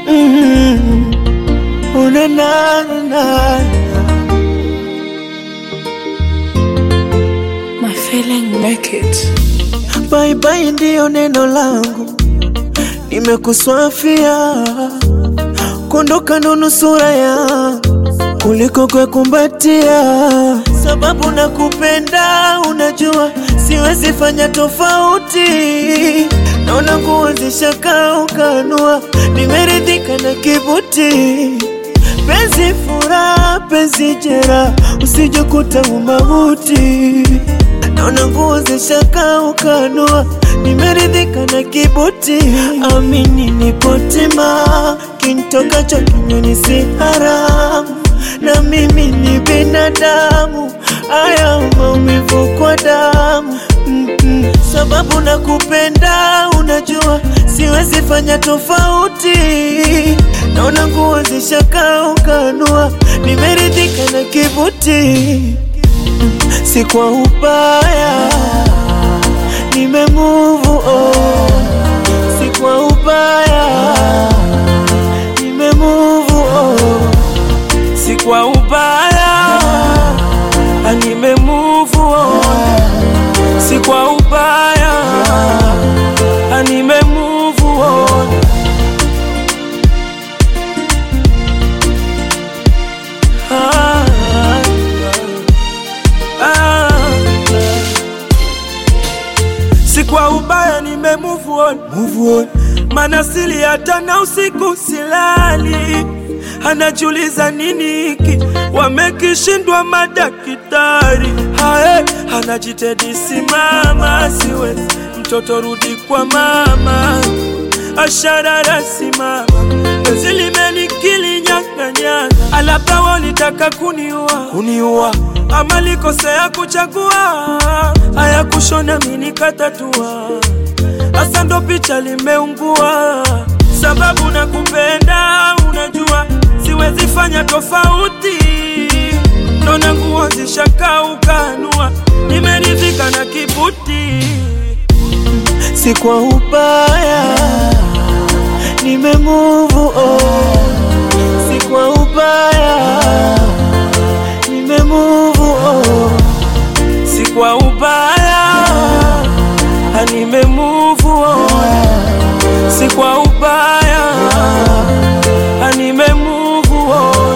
Mm. Oh, na, na, na, na. My feeling make it. Bye bye ndiyo neno langu, nimekuswafia kuondoka ndo nusura yangu kuliko kukumbatia, sababu nakupenda, unajua siwezi fanya tofauti. Naona nguo zishakaukanua, nimeridhika na kibuti. Penzi furaha, penzi jera, usijekuta umauti. Naona nguo zishakaukanua, nimeridhika na kibuti. Amini nipo tima, kintokacho kinywani si haramu, na mimi ni binadamu, haya maumivu kwa damu Mm-mm. Sababu nakupenda, unajua siwezi fanya tofauti. Naona nguo zishakaukanua, nimeridhika na kibuti si kwa ubaya, nimemove on. Si kwa ubaya, nimemove on. Si kwa ubaya, nimemove on. Si kwa ubaya, nimemove on. Ah, ah, ah. si kwa ubaya nime move on, move on. Mana sili hata na usiku silali, anajiuliza nini hiki wamekishindwa madakitari. Hae, anajitedi simama, siwezi mtoto rudi kwa mama, asharara simama, penzi limenikili nyang'anyanga, alabda walitaka kuniua, kuniua ama likosea kuchagua, haya kushona mini katatua, hasa ndo picha limeungua, sababu nakupenda, unajua siwezi fanya tofauti, nona nguo zishakaukanua, nimeridhika na kibuti si kwa ubaya, nimemove on. Si kwa ubaya, nimemove on. si kwa ubaya, nime move on. Si kwa ubaya, nime move on.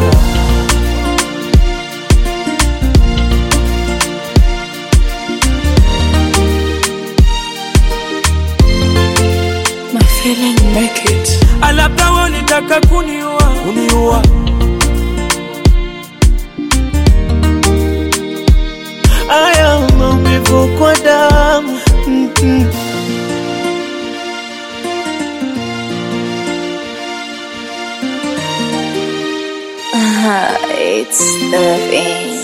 My feeling make it. Alabda walitaka kuniua, kuniua. Haya maumivu kwa damu Mm-mm. It's the thing.